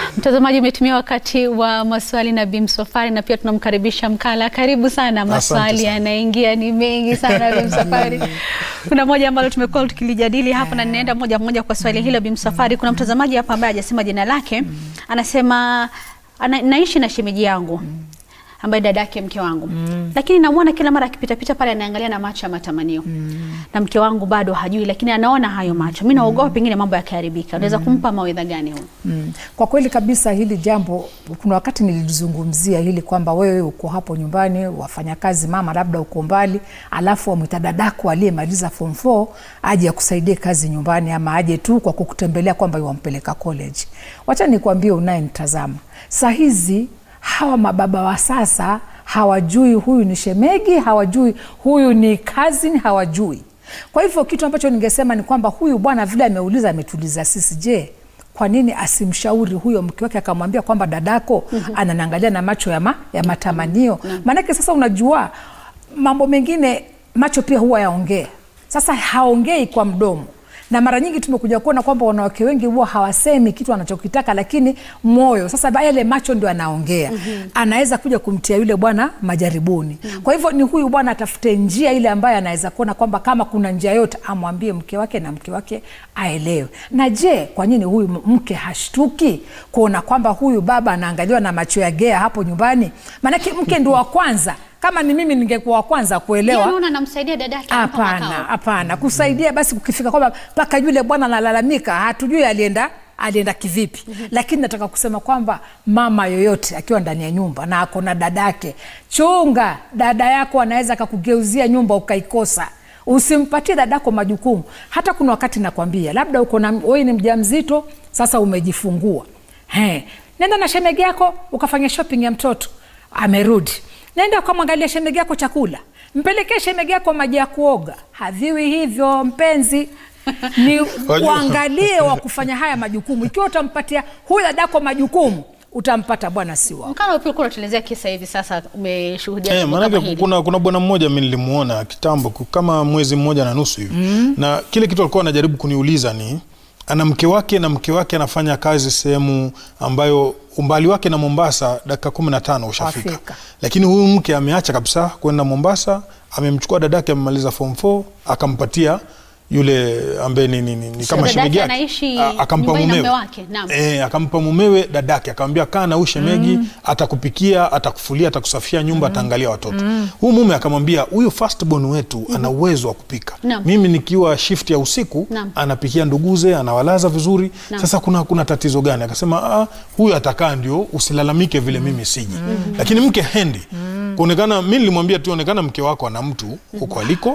Mtazamaji, umetumia wakati wa maswali na Bi Msafwari na pia tunamkaribisha Mkala. Karibu sana. Maswali sana. yanaingia ni mengi sana Bi Msafwari. Kuna moja ambalo tumekuwa tukilijadili hapa na ninaenda moja moja kwa swali hilo Bi Msafwari. Kuna mtazamaji hapa ambaye hajasema jina lake, anasema ana, naishi na shemeji yangu ambaye dada yake mke wangu mm. lakini namwona kila mara akipitapita pale anaangalia na macho ya matamanio mm. na mke wangu bado hajui, lakini anaona hayo macho. Mi naogopa pengine mambo yakiharibika. Unaweza kumpa mawaidha gani huyu? Mm. Kwa kweli kabisa hili jambo, kuna wakati nilizungumzia hili kwamba wewe uko hapo nyumbani, wafanyakazi, mama labda uko mbali, alafu wamwita dadako aliyemaliza form 4 aje akusaidie kazi nyumbani, ama aje tu kwa kukutembelea kwamba wampeleka college. Wacha nikwambie unayenitazama saa hizi hawa mababa wa sasa hawajui huyu ni shemegi, hawajui huyu ni cousin, hawajui. Kwa hivyo kitu ambacho ningesema ni kwamba huyu bwana vile ameuliza, ametuliza sisi, je, kwa nini asimshauri huyo mke wake akamwambia kwamba dadako ananiangalia na macho ya, ma, ya matamanio? Maanake sasa unajua mambo mengine macho pia huwa yaongea. Sasa haongei kwa mdomo na mara nyingi tumekuja kuona kwamba wanawake wengi huwa hawasemi kitu anachokitaka, lakini moyo sasa, yale macho ndio anaongea. mm-hmm. Anaweza kuja kumtia yule bwana majaribuni. mm-hmm. Kwa hivyo ni huyu bwana atafute njia ile ambayo anaweza kuona kwamba kama kuna njia yote amwambie mke wake na mke wake aelewe. Na je, kwa nini huyu mke hashtuki kuona kwamba huyu baba anaangaliwa na macho ya gea hapo nyumbani? Maanake mke ndio wa kwanza kama ni mimi ningekuwa wa kwanza kuelewa. Unaona anamsaidia dadake hapa Hapana, makao. hapana, kusaidia basi kukifika kwamba mpaka yule bwana analalamika, hatujui alienda alienda kivipi. Lakini nataka kusema kwamba mama yoyote akiwa ndani ya nyumba na ako na dadake, chunga, dada yako anaweza akakugeuzia nyumba ukaikosa. Usimpatie dadako majukumu. Hata kuna wakati nakwambia, labda uko na wewe ni mjamzito, sasa umejifungua, he, nenda na shemegi yako ukafanya shopping ya mtoto, amerudi nenda ukamwangalia shemegi yako chakula, mpelekee shemegi yako maji ya kuoga. Haviwi hivyo mpenzi, ni uangalie wa kufanya haya majukumu. Ikiwa utampatia huyu dadako majukumu, utampata bwana si wako. Mkala pia unatuelezea kisa hivi sasa, umeshuhudia Eh, jambo kama maanake hili. kuna, kuna bwana mmoja mi nilimuona kitambo ku- kama mwezi mmoja na nusu hivi mm. na kile kitu alikuwa anajaribu kuniuliza ni ana mke wake na mke wake anafanya kazi sehemu ambayo umbali wake na Mombasa dakika kumi na tano ushafika, Wafika. lakini huyu mke ameacha kabisa kwenda Mombasa, amemchukua dadake amemaliza form 4 akampatia yule ambaye ni, ni, ni, ni kama dadake shemegi yake anaishi A- akampa nyumbani na mumewe mume wake, naam. Eh, akampa mumewe dadake akamwambia kaa na huyu shemegi atakupikia atakufulia atakusafia nyumba ataangalia watoto huyu mume akamwambia huyu firstborn wetu ana uwezo wa kupika Naam. mimi nikiwa shift ya usiku Naam. anapikia nduguze anawalaza vizuri Naam. sasa kuna, kuna tatizo gani akasema ah, huyu atakaa ndio usilalamike vile mimi siji lakini mke hendi kuonekana mi nilimwambia tu onekana mke wako ana mtu huko aliko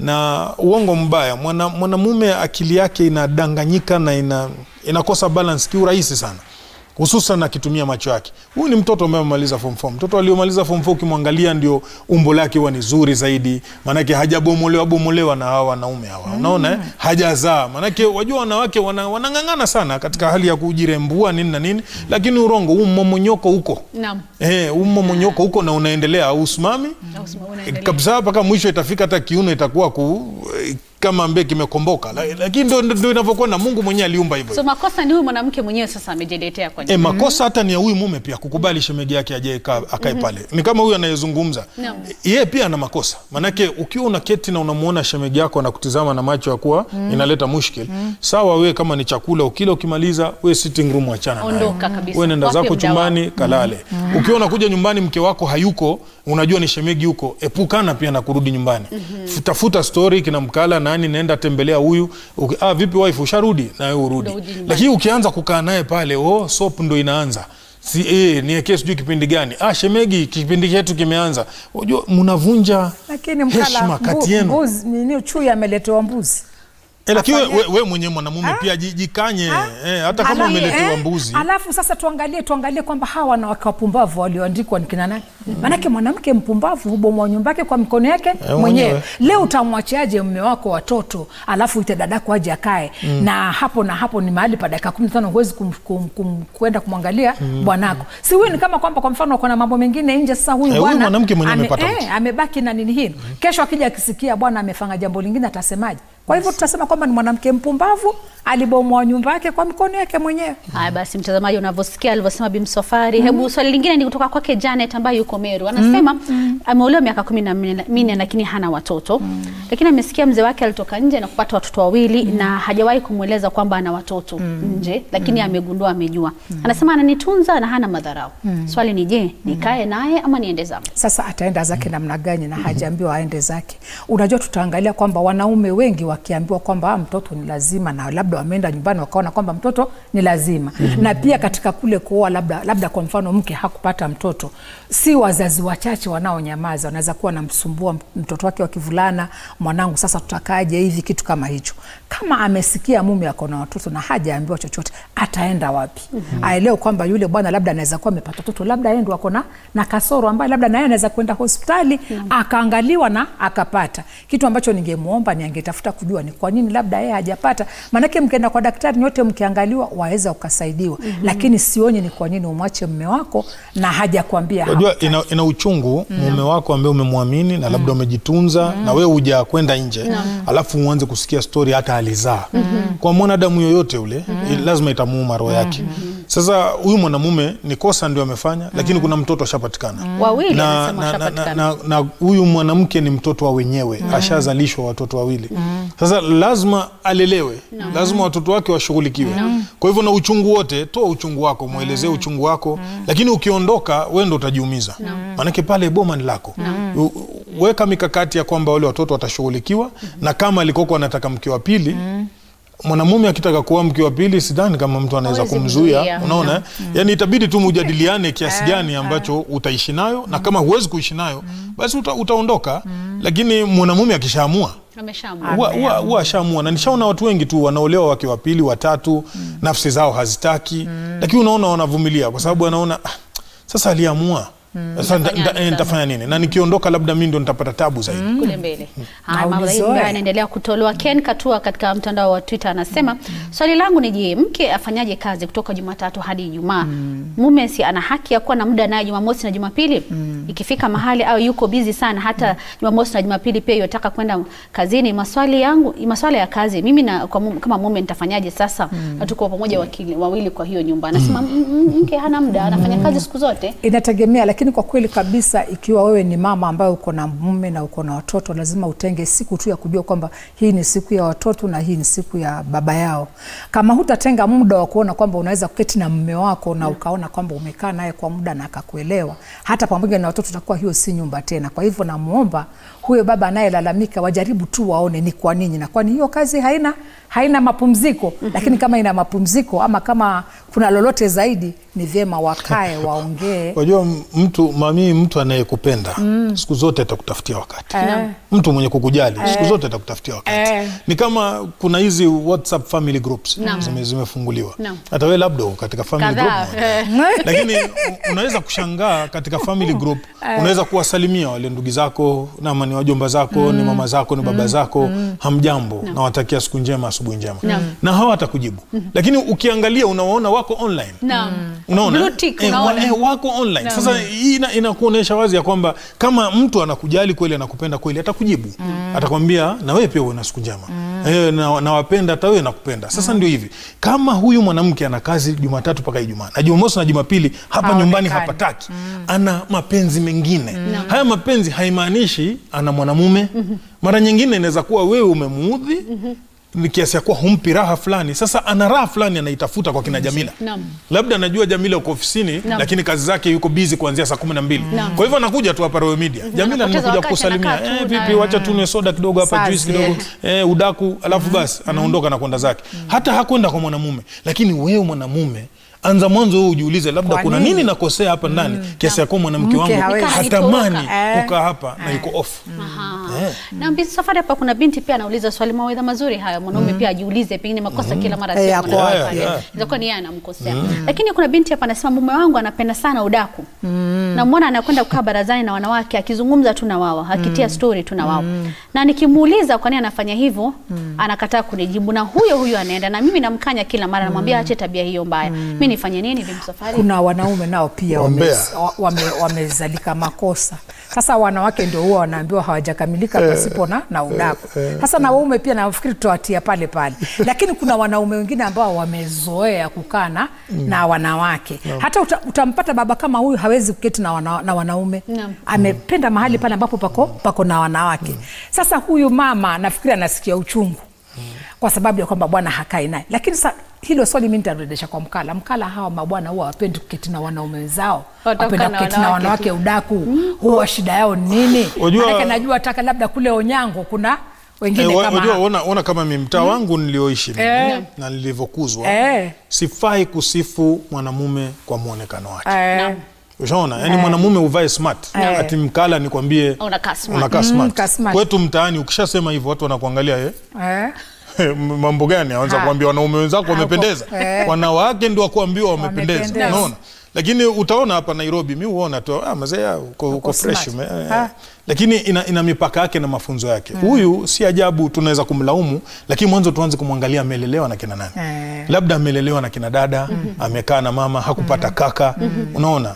na uongo mbaya mwana- mwanamume akili yake inadanganyika na ina, inakosa balance kiurahisi sana hususan akitumia macho yake. Huyu ni mtoto ambaye amemaliza form 4. Mtoto aliyomaliza form 4 ukimwangalia ndio umbo lake huwa ni zuri zaidi, maanake hajabomolewa bomolewa na hawa wanaume hawa, unaona eh? hajazaa. Maanake wajua wanawake wana, wanang'ang'ana sana katika hali ya kujirembua nini na nini, lakini urongo huu mmomonyoko huko Naam. eh, huu mmomonyoko huko na unaendelea, hausimami Na usimame, unaendelea. kabisa mpaka mwisho itafika hata kiuno itakuwa ku, kama ambaye kimekomboka, La- lakini ndo, ndo inavyokuwa na Mungu mwenyewe aliumba hivyo. So makosa ni huyu mwanamke mwenyewe sasa amejiletea kwa E, makosa hata ni ya huyu mume pia kukubali shemegi yake aje ika- akae pale. Ni kama huyu anayezungumza Naam. yeye pia ana makosa, maanake ukiwa unaketi na unamuona shemegi yako anakutizama na macho ya kuwa inaleta mushkil. Sawa, wewe kama ni chakula ukila ukimaliza, we sitting room achana nayo. Ondoka kabisa. Wewe nenda Wape zako muda chumbani kalale. Ukiwa unakuja nyumbani mke wako hayuko, unajua ni shemegi yuko, epukana pia na kurudi nyumbani. Tafuta story kina mkala nani, naenda tembelea huyu. Uki- Ah, vipi wife usharudi? Na wewe urudi. Ndio uje nyumbani. Lakini ukianza kukaa naye pale, oh, soap ndo inaanza si eh, niwekee sijui kipindi gani. Ah, shemegi, kipindi chetu kimeanza. Unajua mnavunja Lakini mkala heshima kati mbu- yenu. mbuzi nini, chui ameletewa mbuzi Eh, lakini we, afanye- we, we mwenyewe mwanamume pia ji- jikanye eh, hata kama Alafu- umeletewa eh, mbuzi. Alafu sasa tuangalie tuangalie kwamba hawa wanawake wapumbavu walioandikwa ni kina nani? Maanake mwanamke mpumbavu hubomoa nyumba yake kwa mikono yake mwenyewe. mwenyewe. Leo utamwachiaje mume wako watoto, alafu ite dadako aje akae na hapo na hapo ni mahali pa dakika kumi na tano huwezi kum, kum, kum, kwenda kumwangalia bwanako. Si huyu ni kama kwamba kwa mfano uko na mambo mengine nje. Sasa huyu Eh, huyu bwana mwanamke mwenyewe ame- amepata mtu. eh, amebaki na nini hii. Kesho akija akisikia bwana amefanya jambo lingine atasemaje? Kwa hivyo tutasema kwamba ni mwanamke mpumbavu, alibomoa nyumba yake kwa mikono yake mwenyewe. Haya basi, mtazamaji, unavyosikia alivyosema Bi Msafwari. Hebu swali lingine ni kutoka kwake Janet ambaye yuko Meru, anasema ameolewa miaka kumi na minne lakini hana watoto, lakini amesikia mzee wake alitoka nje na kupata watoto wawili na hajawahi kumweleza kwamba ana watoto nje, lakini amegundua, amejua. Anasema ananitunza na hana madharau. Swali ni je, nikae naye ama niende zangu? Sasa ataenda zake namna gani na hajaambiwa aende zake? Unajua, tutaangalia kwamba wanaume wengi wakiambiwa kwamba "Ah, mtoto ni lazima, na labda wameenda nyumbani wakaona kwamba mtoto ni lazima na pia katika kule kuoa, labda, labda kwa mfano mke hakupata mtoto, si wazazi wachache wanaonyamaza, wanaweza kuwa namsumbua mtoto wake wa kivulana, mwanangu, sasa tutakaje hivi, kitu kama hicho. Kama amesikia mume ako na watoto na hajaambiwa chochote, ataenda wapi? Aelewe kwamba yule bwana labda anaweza kuwa amepata watoto, labda yeye ndo ako na na kasoro ambaye labda naye anaweza kwenda hospitali akaangaliwa na akapata kitu ambacho ningemwomba ni angetafuta kujua ni kwa nini labda yeye hajapata. Maanake mkienda kwa daktari nyote mkiangaliwa, waweza ukasaidiwa, lakini sionye ni kwa nini umwache mme wako na hajakwambia Unajua hakutaki. ina, ina uchungu mume wako ambaye umemwamini na labda umejitunza na wewe huja kwenda nje alafu uanze kusikia stori hata alizaa. Kwa mwanadamu yoyote ule i- lazima itamuuma roho yake. Sasa huyu mwanamume ni kosa ndio amefanya, lakini kuna mtoto ashapatikana Wawili na, anasema na, na, na, washapatikana. na, na huyu mwanamke ni mtoto wa wenyewe ashazalishwa watoto wawili sasa lazima alelewe lazima watoto wake washughulikiwe kwa hivyo na uchungu wote toa uchungu wako mwelezee uchungu wako lakini ukiondoka we ndo utajiumiza maanake pale boma ni lako U- u- weka mikakati ya kwamba wale watoto watashughulikiwa na kama alikoko anataka mke wa pili mwanamume akitaka kuwa mke wa pili sidhani kama mtu anaweza Hawezi kumzuia mzuia. unaona eh? yani itabidi tu mujadiliane kiasi gani ambacho utaishi nayo na kama huwezi kuishi nayo basi uta, utaondoka lakini mwanamume akishaamua Ameshaamua. huwa- huwa huwa ashaamua na nishaona watu wengi tu wanaolewa wake wa pili watatu nafsi zao hazitaki lakini unaona wanavumilia kwa sababu anaona "Ah, sasa aliamua sasa nita- Nitafanya nita- eh, nini nitafanya nini na nikiondoka labda mi ndo nitapata tabu zaidi kule mbele. Haya, Na mambo zaidi ulizoea. ambayo yanaendelea kutolewa. Ken Katua katika mtandao wa Twitter anasema swali langu ni je, mke afanyaje kazi kutoka Jumatatu hadi Ijumaa? Mume si ana haki ya kuwa na muda naye Jumamosi na Jumapili? Ikifika mahali au yuko bizi sana hata Jumamosi na Jumapili pia yataka kwenda kazini. Maswali yangu maswala ya kazi mimi na kwa mume, kama mume nitafanyaje sasa? Na tuko pamoja wakili, wawili kwa hiyo nyumba. Anasema "M- m- mke hana muda, anafanya kazi siku zote. Inategemea, lakini kwa kweli kabisa, ikiwa wewe ni mama ambaye uko na mume na uko na watoto, lazima utenge siku tu ya kujua kwamba hii ni siku ya watoto na hii ni siku ya baba yao. Kama hutatenga muda wa kuona kwamba unaweza kuketi na mume wako na ukaona kwamba umekaa naye kwa muda na akakuelewa, hata pamoja na watoto, utakuwa hiyo si nyumba tena. Kwa hivyo namuomba huyo baba anayelalamika wajaribu tu waone ni kwa nini, na kwani hiyo kazi haina haina mapumziko. Lakini kama ina mapumziko ama kama kuna lolote zaidi, ni vyema wakae waongee. Wajua m- mtu mami, mtu anayekupenda siku zote atakutafutia wakati. Eh. Mtu mwenye kukujali siku zote atakutafutia wakati. Eh. Ni kama kuna hizi WhatsApp family groups Naam. zime, zimefunguliwa. Naam. Hata wewe labda uko katika family Kadhaa. group moja. Lakini u- unaweza kushangaa katika family group, unaweza kuwasalimia wale ndugu zako nama ni wajomba zako ni mama zako ni baba zako, hamjambo, nawatakia siku njema, asubuhi njema, na hawatakujibu. Lakini ukiangalia unawaona wako online Naam. unaona Blue tick, eh, unaona. wa, eh, wako online sasa hii ina, inakuonyesha wazi ya kwamba kama mtu anakujali kweli anakupenda kweli atakujibu atakwambia na wewe pia uwe na siku njema eh, na, nawapenda hata wewe nakupenda sasa ndio hivi kama huyu mwanamke ana kazi jumatatu mpaka ijumaa na jumamosi na jumapili hapa Haonekani. nyumbani hapataki ana mapenzi mengine haya mapenzi haimaanishi ana mwanamume mara nyingine inaweza kuwa wewe umemuudhi ni kiasi ya kuwa humpi raha fulani sasa ana raha fulani anaitafuta kwa kina jamila Naam. labda anajua Jamila uko ofisini Naam. lakini kazi zake yuko bizi kuanzia saa kumi na mbili kwa hivyo anakuja tu hapa Royal Media Jamila Anapoteza nimekuja wakati, kukusalimia anakaa tu eh, na- vipi wacha tunywe soda kidogo hapa Sazi, juice kidogo eh, udaku alafu basi anaondoka na kwenda zake hata hakwenda kwa mwanamume lakini wewe mwanamume anza mwanzo wewe ujiulize labda Kwa kuna nini? nini nakosea hapa ndani kiasi ya kuwa mwanamke Mke wangu hawezi. hatamani Eh. kukaa hapa na yuko off Aha. Eh. Na Bi Safari hapa kuna binti pia anauliza swali mawaidha mazuri haya mwanaume pia ajiulize pengine makosa kila mara Eh, sio yako mwanamke wapi? pale. Yeah, yeah. Inaweza kuwa ni yeye anamkosea. Lakini kuna binti hapa anasema mume wangu anapenda sana udaku. Namwona anakwenda kukaa barazani na wanawake akizungumza tu na wao, akitia story tu na wao. na nikimuuliza kwa nini anafanya hivyo anakataa kunijibu, na huyo huyo anaenda na mimi namkanya kila mara, namwambia ache tabia hiyo mbaya. Mimi nifanye nini, Bi Msafwari? kuna wanaume nao pia Wambea. wame- wame- wamezalika makosa sasa wanawake ndio huwa wanaambiwa hawajakamilika pasipo na, na udaku sasa na waume pia nafikiri tutawatia pale pale lakini kuna wanaume wengine ambao wamezoea kukaa na na wanawake hata uta, utampata baba kama huyu hawezi kuketi na, wana, na wanaume Naam. amependa mahali pale ambapo pako, pako na wanawake sasa huyu mama nafikiri anasikia uchungu kwa sababu ya kwamba bwana hakai naye lakini sa hilo swali mi nitarudisha kwa mkala mkala hawa mabwana huwa wapendi kuketi na wanaume wenzao Wataka wapenda na kuketi na wanawake wanawake udaku huwa shida yao ni nini Wajua- Maanake najua hata labda kule onyango kuna wengine Eh, wa- kama wajua, hao. ona, ona kama mi mtaa wangu nilioishi mimi Eh. na nilivyokuzwa Eh. sifai kusifu mwanamume kwa mwonekano wake Eh, ushaona yani mwanamume uvae smart ati mkala nikwambie Unakaa smart. unakaa Mm, smart. kaa smart. kwetu mtaani ukishasema hivyo watu wanakuangalia eh? eh. mambo gani awanza Ha. kuambia wanaume wenzako wamependeza eh. wanawake ndio wakuambiwa wamependeza Wamependeza. unaona lakini utaona hapa nairobi mi huona tu ah, mazee ah, uko, uko fresh smart. ume- eh. Ha. lakini ina, ina mipaka yake na mafunzo yake huyu si ajabu tunaweza kumlaumu lakini mwanzo tuanze kumwangalia amelelewa na kina nani Eh. labda amelelewa na kina dada amekaa na mama hakupata kaka unaona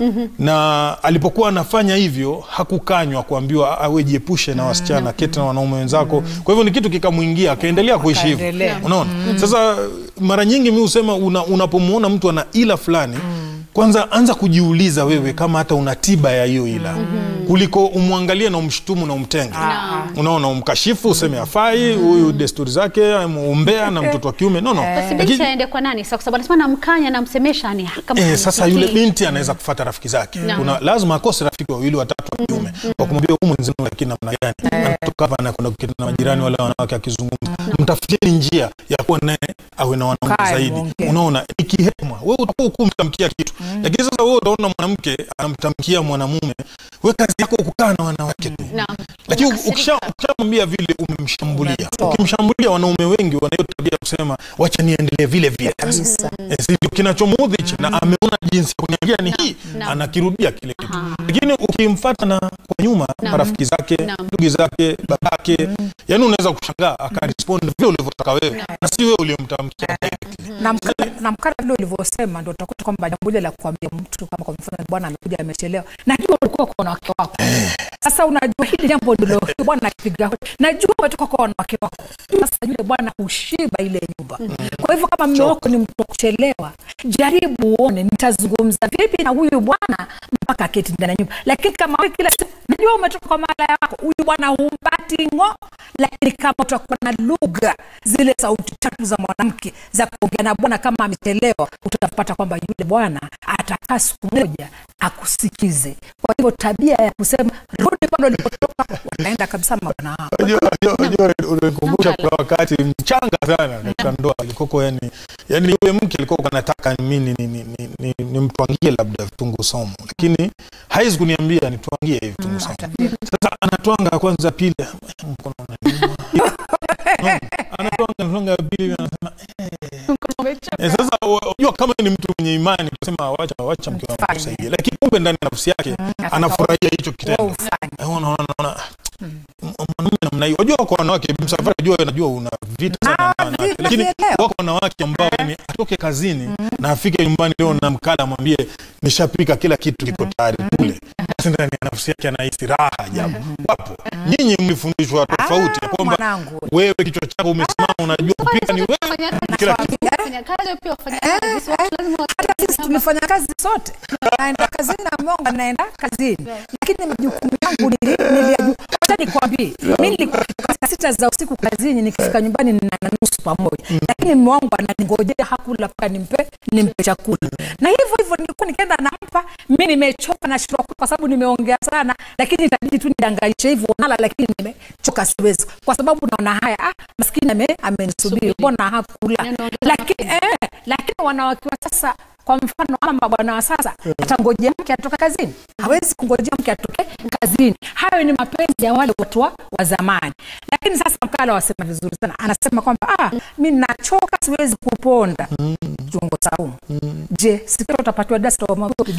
na alipokuwa anafanya hivyo hakukanywa kuambiwa "Ah, we jiepushe na wasichana keti na wanaume wenzako kwa hivyo ni kitu kikamwingia akaendelea kuishi hivyo Akaendelea. unaona sasa mara nyingi mi husema una, unapomwona mtu ana ila fulani kwanza anza kujiuliza wewe kama hata una tiba ya hiyo ila kuliko umwangalie na umshutumu na umtenge unaona umkashifu useme afai huyu desturi zake umbea na mtoto wa kiume no, no. Basi Lakini- binti aende kwa nani sasa? Kwa sababu anasema namkanya, namsemesha ni kama Eh, sasa hanisikii. yule binti anaweza kufata rafiki zake Naam. kuna lazima akose rafiki wawili watatu wa kiume wakumwambia huyu mwenzenu lakini namna gani anatoka hapa anakwenda kuketi na majirani wale wanawake akizungumza mtafutieni njia ya kuwa naye awe na wanaume Kae, zaidi mwongee. unaona ikihema wewe utakuwa huku mtamkia kitu lakini sasa wewe utaona mwanamke anamtamkia mwanamume we kazi yako kukaa na wanawake tu Naam. lakini Unakasirika. ukisha- ukishamwambia vile umemshambulia Unatoa. ukimshambulia wanaume wengi wanayo tabia ya kusema wacha niendelee vile vile Kabisa. Eh, si ndio kinachomuudhi hichi na ameona jinsi ya kuniambia ni hii Naam. anakirudia kile kitu lakini ukimfata na kwa nyuma marafiki zake Naam. ndugu zake babake yani unaweza kushangaa akarespond vile ulivyotaka wewe na si wewe uliyomtamkia na mkala, na mkala vile ulivyosema ndo utakuta kwamba jambo lile la kuambia mtu kama kwa mfano bwana amekuja amechelewa najua ulikuwa kwa wanawake wako sasa unajua hili jambo ndilo huyu bwana akipiga hodi najua umetoka kwa wanawake wako sasa yule bwana hushiba ile nyumba kwa hivyo kama mme wako ni mtu wa kuchelewa jaribu uone nitazungumza vipi na huyu bwana mpaka aketi ndani ya nyumba lakini kama wewe kila siku najua umetoka kwa malaya wako huyu bwana humpati ngo lakini kama utakuwa na lugha zile sauti tatu za mwanamke za kuongea na bwana kama amechelewa utapata kwamba yule bwana atakaa siku moja akusikize kwa hivyo tabia ya kusema rudi pale ulipotoka wanaenda kabisa mabwana hao Unajua- unajua- unajua unanikumbusha kuna wakati mchanga sana katika ndoa alikoko yani yani yule mke alikuwa anataka mimi ni, ni, ni, ni, ni mtwangie labda vitunguu saumu lakini haizi kuniambia nitwangie hivi vitunguu saumu sasa anatwanga kwanza pili mkono unaniuma No, anatwanga anatwanga pili anasema Eh, sasa unajua kama ni mtu mwenye imani kusema wacha wacha mke wangu Fanye. kusaidia lakini kumbe ndani ya nafsi yake anafurahia hicho Wewe kitendo ufanye. Eh, unaona unaona mwanaume namna hiyo wajua kwa wanawake msafari najua najua una vita sana na Na, wanawake vita lakini navielewa. wako wanawake ambao ni atoke kazini na afike nyumbani leo na mkala amwambie nishapika kila kitu kiko tayari kule basi ndani ya nafsi yake anahisi raha ajabu wapo nyinyi mlifundishwa tofauti ya kwamba mwanangu. wewe kichwa chako umesimama unajua kupika ni wewe kila kitu Wafanyakazi pia wafanyakazi, si watu lazima watu- hata sisi tumefanya kazi sote naenda kazini na monga naenda kazini lakini majukumu yangu nili- niliyaju- wacha nikwambie mi nilikuwa saa sita za usiku kazini nikifika nyumbani nina na nusu pamoja lakini mume wangu ananingojea hakula mpaka nimpe nimpe chakula na hivyo hivyo nilikuwa nikienda nampa mi nimechoka na shindwa kula kwa sababu nimeongea sana lakini itabidi tu nidanganishe hivyo nala lakini nimechoka siwezi kwa sababu naona haya ah, maskini ame- amenisubiri mbona hakula Ninaongeza lakini eh, lakini wanawake wa sasa kwa mfano ama mabwana wa sasa atangojea mke atoka kazini hawezi kungojea mke atoke kazini hayo ni mapenzi ya wale watu wa, wa zamani lakini sasa mkala wasema vizuri sana anasema kwamba ah, mi nachoka siwezi kuponda kiungo saumu je sikio utapatiwa dasta wamwambie upige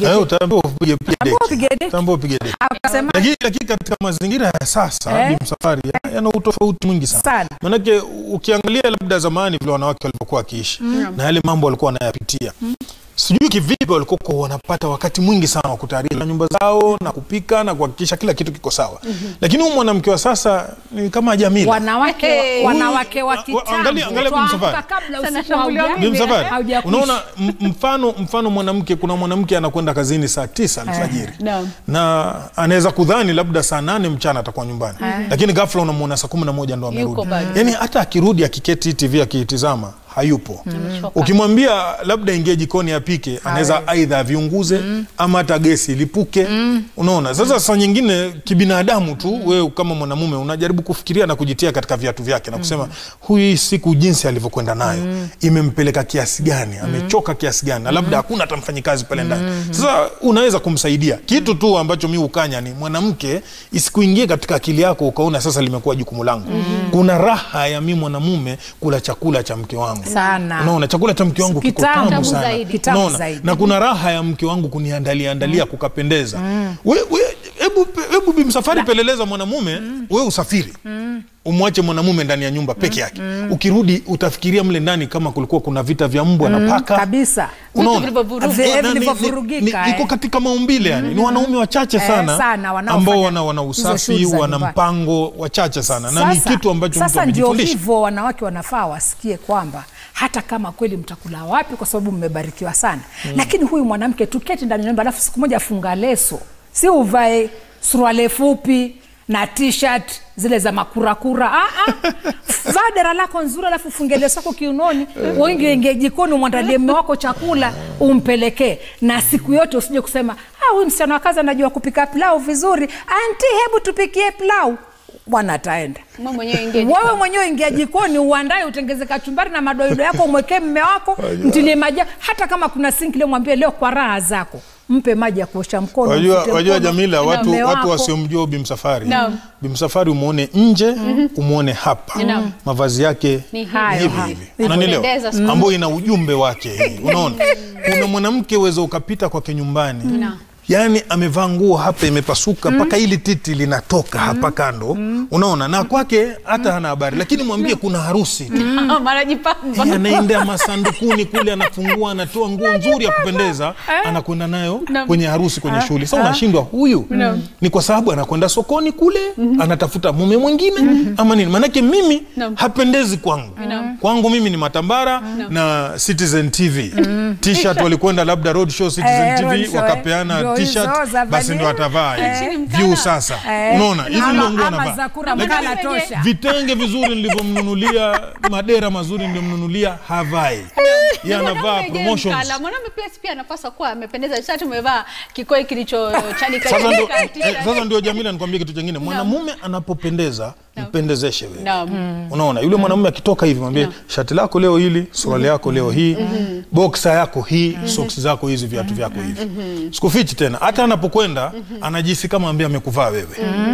upige Eh, deki. utaambiwa upige pige Utaambiwa deki. upige deki. Utaambiwa upige deki. Akasema Lakini lakini katika mazingira ya sasa Eh. Bi Msafwari ya- yana utofauti mwingi sana. sana Manake ukiangalia labda zamani vile wanawake walivyokuwa wakiishi na yale mambo walikuwa wanayapitia sijui kivipi walikuwa wanapata wakati mwingi sana wa kutayarisha nyumba zao na kupika na kuhakikisha kila kitu kiko sawa, lakini huyu mwanamke wa sasa ni kama Jamila. wanawake Hey. wanawake wa Wa- wa- angalia- angalia kitambo Bi Msafwari. twaamka kabla Sana usiku shambuliwa hauja- Bi Msafwari, haujakwisha. unaona m- mfano mfano mwanamke, kuna mwanamke anakwenda kazini saa tisa alfajiri Naam. na anaweza kudhani labda saa nane mchana atakuwa nyumbani, lakini ghafla unamwona saa kumi na moja ndo amerudi. Yuko bado. Yani hata akirudi akiketi TV akiitizama hayupo. Amechoka. Ukimwambia labda ingie jikoni apike, anaweza aidha aviunguze ama hata gesi ilipuke. Unaona, sasa saa nyingine kibinadamu tu, wewe kama mwanamume unajaribu kufikiria na kujitia katika viatu vyake na kusema huyu hii siku jinsi alivyokwenda nayo imempeleka kiasi gani, amechoka kiasi gani, na labda hakuna hata mfanyikazi pale ndani. Sasa unaweza kumsaidia kitu tu ambacho mi ukanya ni mwanamke, isikuingie katika akili yako ukaona sasa limekuwa jukumu langu. Kuna raha ya mi mwanamume kula chakula cha mke wangu Sana. Unaona, chakula cha mke wangu kiko Kitamu tamu sana. zaidi. Kitamu Unaona? zaidi. na kuna raha ya mke wangu kuniandalia andalia kukapendeza. We, we, hebu hebu Bi Msafwari peleleza mwanamume, we usafiri umwache mwanamume ndani ya nyumba peke yake, ukirudi utafikiria mle ndani kama kulikuwa kuna vita vya mbwa na paka kabisa Unaona? vilivyovurugwa. Vile Na ni- ni- vilivyovurugika, ni- iko eh. katika maumbile yani, ni wanaume wachache Eh, sana, sana, wanaofanya ambao wana, wana hizo usafi shughuli za wana nyumbani. mpango wachache sana, na ni Sasa- kitu ambacho mtu sasa ndio amejifundisha. hivyo wanawake wanafaa wasikie kwamba hata kama kweli mtakula wapi kwa sababu mmebarikiwa sana lakini huyu mwanamke tuketi ndani ya nyumba alafu siku moja funga leso si uvae suruale fupi na t-shirt zile za makurakura ah, ah. vaa dera lako nzuri alafu funge leso yako kiunoni uingie ingie jikoni umwandalie mme wako chakula umpelekee na siku yote usije kusema "Ah, huyu msichana wa kazi anajua kupika pilau vizuri anti hebu tupikie pilau bwana ataenda Mwe mwenyewe ingie wewe mwenyewe ingia jikoni uandae utengeze kachumbari na madoido yako umwekee mme wako mtilie maji hata kama kuna sinki leo mwambie leo kwa raha zako mpe maji ya kuosha mkono Wajua, mfute wajua mkono Jamila, na watu, mme watu wako. wasiomjua Bi Msafwari, Naam. Bi Msafwari umwone nje, umwone hapa, Naam. mavazi yake Ni hayo, hivi hayo. hivi, Hivyo. unanielewa, Pendeza siku ambayo ina ujumbe wake. hii, Unaona, kuna mwanamke uweza ukapita kwake nyumbani Naam. yaani amevaa nguo hapa imepasuka mpaka hili titi linatoka hapa kando, unaona, na kwake hata hana habari, lakini mwambie kuna harusi tu marajipamba Eh, anaenda masandukuni kule, anafungua, anatoa nguo nzuri ya kupendeza, anakwenda nayo kwenye harusi, kwenye shughuli. Sasa unashindwa huyu ni kwa sababu anakwenda sokoni kule, anatafuta mume mwingine ama nini? Maanake mimi Naam. hapendezi kwangu. Kwangu mimi ni Matambara na Citizen TV t-shirt, walikwenda labda road show Citizen Eh, road TV show, eh. wakapeana Ndio t-shirt, hizo za basi valia. ndo atavaa Eh. hizi. view sasa, Eh, unaona hizi ama- ndio nguo ama anavaa za kura Lakini- mkala tosha vitenge vizuri nilivyomnunulia, madera mazuri niliyomnunulia, havai Yeye anavaa promotions. mwanaume pia si pia anapaswa kuwa amependeza sasa tumevaa kikoi kilichochanika Sasa ndio, chanika, eh, t-shirt. sasa ndio Jamila, nikwambie kitu chingine. Mwanamume anapopendeza mpendezeshe wewe. Naam. Unaona, yule mwanamume akitoka hivi mwambie shati lako leo hili, suruali yako leo hii, boksa yako hii, soksi zako hizi, viatu vyako hivi. Sikufichi tena, hata anapokwenda anajihisi kama ambaye amekuvaa wewe.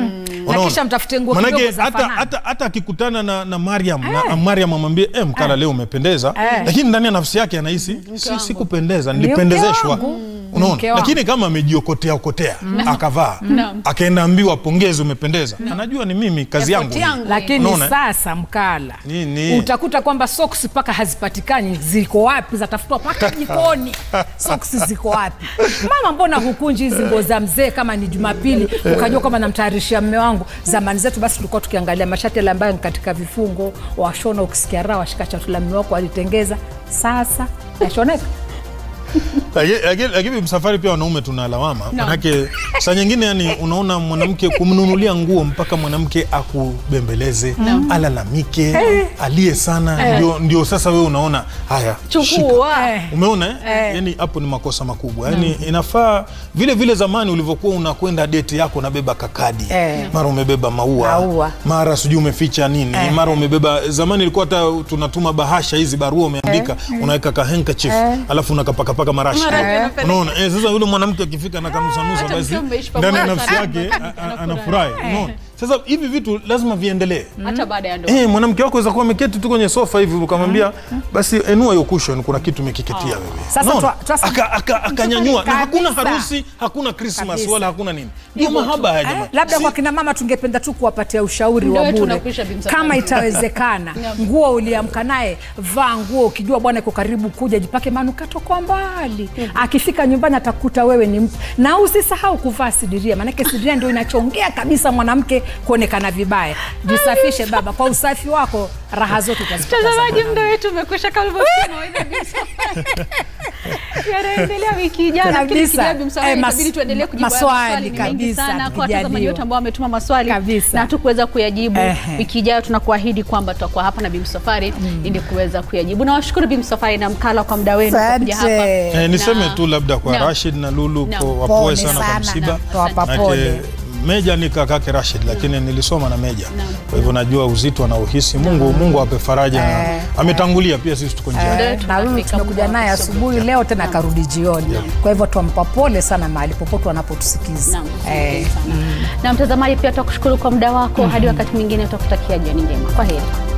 Na kisha mtafute nguo Manake kidogo za hata fanana. hata hata akikutana na, na Mariam na Mariam amwambie eh, mkala leo umependeza, Eh. lakini ndani ya nafsi yake anahisi si, wangu. sikupendeza, Ni nilipendezeshwa. mke wangu. Unaona, Mke wangu. lakini kama amejiokotea okotea akavaa akaenda ambiwa pongezi, umependeza, anajua ni mimi kazi yangu. Effort hii. yangu. lakini Unaona, eh? sasa mkala Nini? utakuta kwamba soksi mpaka hazipatikani ziko wapi zatafutwa mpaka jikoni soksi ziko wapi mama mbona hukunji hizi nguo za mzee kama ni jumapili ukajua kwamba namtayarishia mme wangu zamani zetu basi tulikuwa tukiangalia mashati yale ambayo ni katika vifungo washona ukisikia raha washika chatu la mme wako alitengeza sasa yashoneka Lakini- lakini lakini msafari pia wanaume tuna lawama manake saa nyingine yani unaona mwanamke kumnunulia nguo mpaka mwanamke akubembeleze alalamike aliye sana ndio, ndio sasa wewe unaona haya shika. chukua Eh. umeona eh? yani hapo ni makosa makubwa yani inafaa vile vile zamani ulivyokuwa unakwenda deti yako unabeba kakadi Eh. mara umebeba maua, Maua. mara sijui umeficha nini mara umebeba zamani ilikuwa hata tunatuma bahasha hizi barua umeandika unaweka ka handkerchief alafu unakapakapaka kupaka marashi Marashi anapeleka. unaona eh, sasa yule mwanamke akifika na kanusanusa hata basi mkiwa mmeishi ndani ya pamoja nafsi sana, yake a- a- anafurahi. anafurahi unaona sasa hivi vitu lazima viendelee hata baada ya ndoa Eh, mwanamke wako aweza kuwa ameketi tu kwenye sofa hivi ukamwambia basi enua hiyo cushion kuna kitu umekiketia wewe. Sasa Unaona? twa- twasa- Aka- aka- akanyanyua na hakuna Kabisa. harusi, hakuna Christmas Kabisa. wala hakuna nini. Ndio Hivyo tu. mahaba haya Eh, jamani. labda Si- kwa kina mama tungependa tu kuwapatia ushauri Muda wa wetu bure unakwisha, Bi Msafwari. kama itawezekana nguo uliamka naye vaa nguo ukijua bwana iko karibu kuja jipake manukato kwa mbali akifika nyumbani atakuta wewe ni mtu na usisahau kuvaa sidiria maanake sidiria ndio inachongea kabisa mwanamke kuonekana vibaya jisafishe baba kwa usafi wako raha zote utazipata za mtazamaji muda wetu umekwisha kama ulivyosikia mawaidha Bi Msafwari. yanaendelea wiki ijayo lakini Kabisa. kijayo Bi Msafwari Eh, mas- itabidi tuendelee kujibu haya maswali maswali ni mengi kabisa, sana kwa watazamaji tukijaliwa. wote ambao wametuma maswali Kabisa. na hatukuweza kuyajibu Ehe. wiki ijayo tunakuahidi kwamba tutakuwa hapa na Bi Msafwari ili kuweza kuyajibu nawashukuru Bi Msafwari na Mkala kwa muda wenu kwa kuja hapa Asante. Eh, niseme Na- tu labda kwa Naam. Rashid na Lulu Naam. po- wapoe Pole sana kwa sana. msiba. Naam. Tuwapa Manake pole. Meja ni kakake Rashid lakini nilisoma na Meja. Naam. Kwa hivyo najua uzito anaohisi. Mungu Mungu ape faraja na Eh, ametangulia pia sisi tuko njiani. Muda Eh, wetu na huyu unafika, tumekuja Mungu naye akusubu. asubuhi leo tena akarudi jioni kwa hivyo twampa pole sana mahali popote wanapotusikiza Naam, Eh. asante sana. na mtazamaji pia tutakushukuru kwa muda wako hadi wakati mwingine tutakutakia jioni njema kwa heri